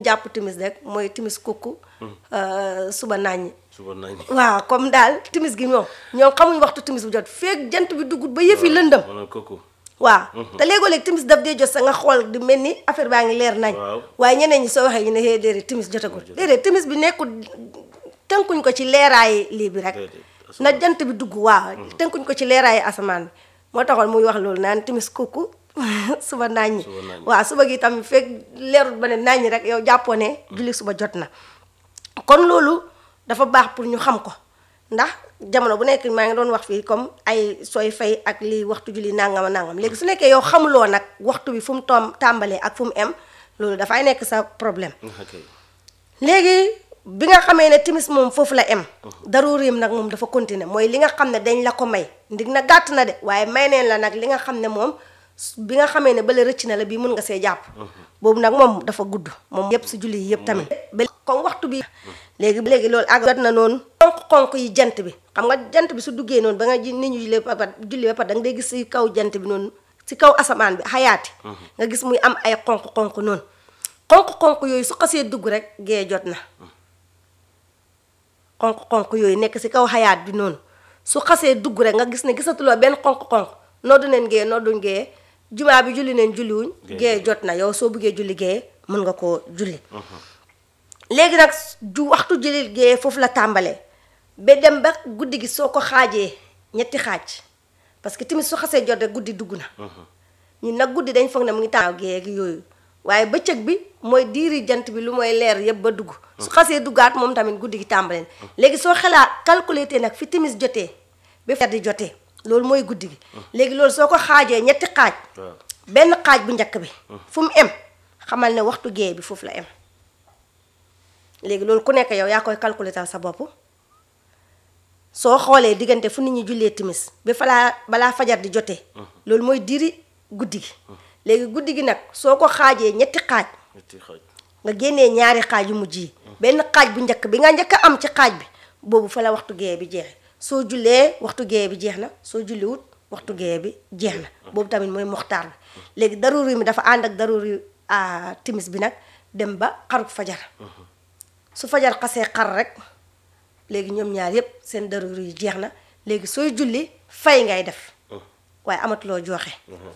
jàpp timis rek mooy timis kukku euh, suba naññi suba nañ waaw comme daal timis gi ñoom ñoom xamuñ waxtu timis bu jot feeg jant bi duggut ba yëf yi lëndëm ma ne kooku waaw te léegoo-léeg timis daf dee jot sa nga xool di mel ni affaire baa ngi leer nañ Waaw. waaye ñeneen ñi soo waxee ñu ne hee déedéet timis jotagul déedéet timis bi nekkul tënkuñ ko ci leeraayi lii bi rek Déedéet, na jant bi dugg waaw tënkuñ ko ci leeraayi asamaan bi moo taxoon muy wax loolu naan timis kooku suba naññi Suba naññi. waaw suba gi tamit fekk leerul ba ne naññi rek yow jàppoo ne julli suba jot na kon loolu dafa baax pour ñu xam ko ndax jamono bu nekk maa ngi doon wax fii comme ay sooy fay ak lii waxtu julli nangam a nangam léegi su nekkee yow xamuloo nag waxtu bi fu mu toom tàmbalee ak fu mu em loolu dafay nekk sa problème ok léegi bi nga xamee ne timis moom foofu la em daruurim nag moom dafa continuer mooy li nga xam ne dañ la ko may ndig na gàtt na de waaye may neen la nag li nga xam ne moom s- bi nga xamee ne bale rëcc na la bii mun nga see jàpp boobu nag moom dafa gudd moom yëpp si julli yi yëpp tamit ba comme waxtu bi léegi léegi loolu ak jot na noonu xonq-xonq yi jant bi xam nga jant bi su duggee noonu ba nga ji nit ñu julli ba pare julli ba pare da nga day gis si kaw jant bi noonu si kaw asamaan bi xayaati nga gis muy am ay xonq-xonq noonu xonq-xonq yooyu su xasee dugg rek gee jot na xonq-xonq yooyu nekk si kaw xayaat bi noonu su xasee dugg rek nga gis ne gisatuloo benn xonq-xonq noddu neen gee nodduñ gee jumaa bi julli neen julliwuñ gee jot na yow soo buggee julli gee mën nga koo julli léegi nag ju waxtu julli gee foofu la tàmbalee ba dem ba guddi gi soo ko xaajee ñetti xaaj parce que tamit su xasee jot rek guddi dugg na ñun nag guddi dañ foog ne mu ngi tànn gee gi yooyu waaye bëccëg bi mooy diiri jant bi lu mooy leer yëpp ba dugg su xasee duggaat moom tamit guddi gi tàmbalee na léegi soo xelaat calculé te nag fi timis jotee ba fajar di jotee loolu mooy guddi gi léegi loolu soo ko xaajee ñetti xaaj waaw benn xaaj bu njëkk bi fu mu em xamal ne waxtu gee bi foofu la em léegi loolu ku nekk yow yaa koy calculer tal sa bopp soo xoolee diggante fu nit ñi jullee timis ba falaa balaa fajar di jotee loolu mooy diri guddi gi léegi guddi gi nag soo ko xaajee ñetti xaaj ñetti xaaj nga génnee ñaari xaaj yu mujj yi benn xaaj bu njëkk bi nga njëkk a am ci xaaj bi boobu fa la waxtu gee bi jeexe soo jullee waxtu gee bi jeex na soo julliwut waxtu gee bi jeex na boobu tamit mooy moxtaar bi léegi daruri mi dafa ànd ak daruri ah, timis bi nag dem ba xaruk fajar su fajar xasee xar rek léegi ñoom ñaar yépp seen daruri yi jeex na léegi sooy julli fay ngay def waaye amatuloo joxe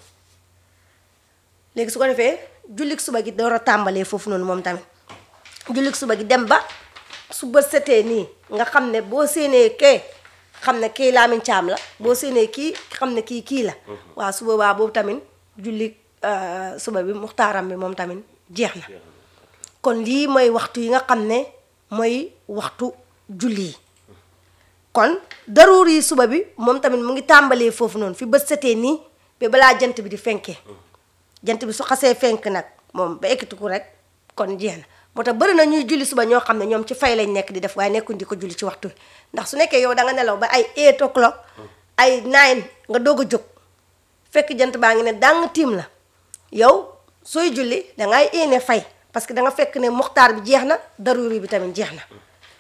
léegi su ko defee jullik suba gi door a tàmbalee foofu noonu moom tamit jullik suba gi dem ba su bët setee nii nga xam ne boo séenee kee xam ne kii laamin caam la boo séenee kii xam ne kii kii la waaw su boobaa boobu tamit jullik euh, suba bi muxtaaram bi moom tamit jeex na kon lii mooy waxtu yi nga xam ne mooy waxtu julli yi kon daruur yi suba bi moom tamit mu ngi tàmbalee foofu noonu fi bët setee nii ba balaa jant bi di fenkee jant bi su xasee fenk nag moom ba ekkitiku rek kon jeex na moo tax bëri na ñuy julli suba ñoo xam ne ñoom ci fay lañ nekk di def waaye nekkuñ di ko julli ci waxtu wi ndax su nekkee yow da nga nelaw ba ay eight o'clock ay nine nga doog a jóg fekk jant baa ngi ne dàng tiim la yow sooy julli dangay éene fay parce que da nga fekk ne muxtaar bi jeex na daruri bi tamit jeex na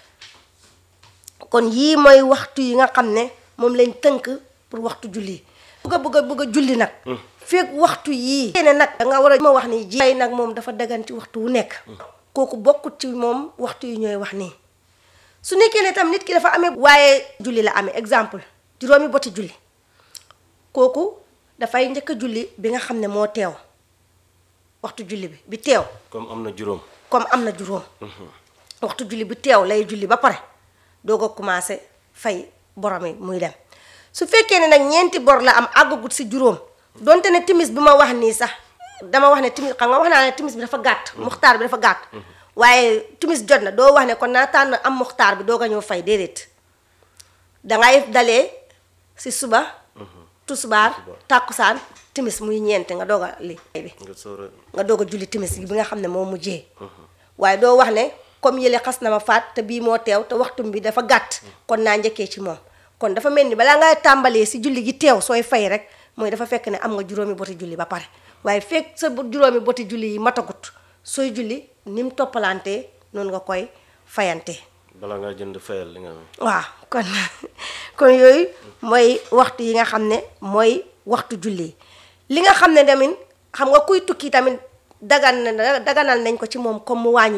kon yii mooy waxtu yi nga xam ne moom lañ tënk pour waxtu julli bëgg a bëgg a bëgg a julli nag fekk waxtu yii ne nag da nga war a ma wax ni ji nag moom dafa dagan ci waxtu wu nekk kooku bokkut ci moom waxtu yi ñooy wax nii su nekkee ne tam nit ki dafa amee waaye julli la amee exemple juróomi boti julli kooku dafay njëkk a julli bi nga xam ne moo teew waxtu julli bi bi teew comme am na juróom comme am na juróom waxtu julli bi teew lay julli ba pare doog a commencé fay borom yi muy dem su fekkee ne nag ñeenti bor la am àggagut si juróom donte ne timis bi ma wax nii sax dama wax ne timis xam nga wax naa ne timis bi dafa gàtt muxtaar bi dafa gàtt waaye timis jot na doo wax ne kon naa tànn am muxtaar bi doog a ñëw fay déedéet dangay dalee si suba tusubaar tàkkusaan timis muy ñeente nga doog a li bi nga soor a nga doog a julli timis bi nga xam ne moo mujjee waaye doo wax ne comme yële xas na ma faat te bii moo teew te waxtum bi dafa gàtt kon naa njëkkee ci moom kon dafa mel ni balaa ngay tàmbalee si julli gi teew sooy fay rek mooy dafa fekk ne am nga juróomi boti julli ba pare waaye fekk sa bu- juróomi boti julli yi matagut sooy julli ni mu toppalantee noonu nga koy fayantee balaa ngaa jënd fayal li nga am waaw kon kon yooyu mooy waxtu yi nga xam ne mooy waxtu julli yi li nga xam ne tamit xam nga kuy tukki tamit dagan na daganal nañ ko ci moom comme mu wàññi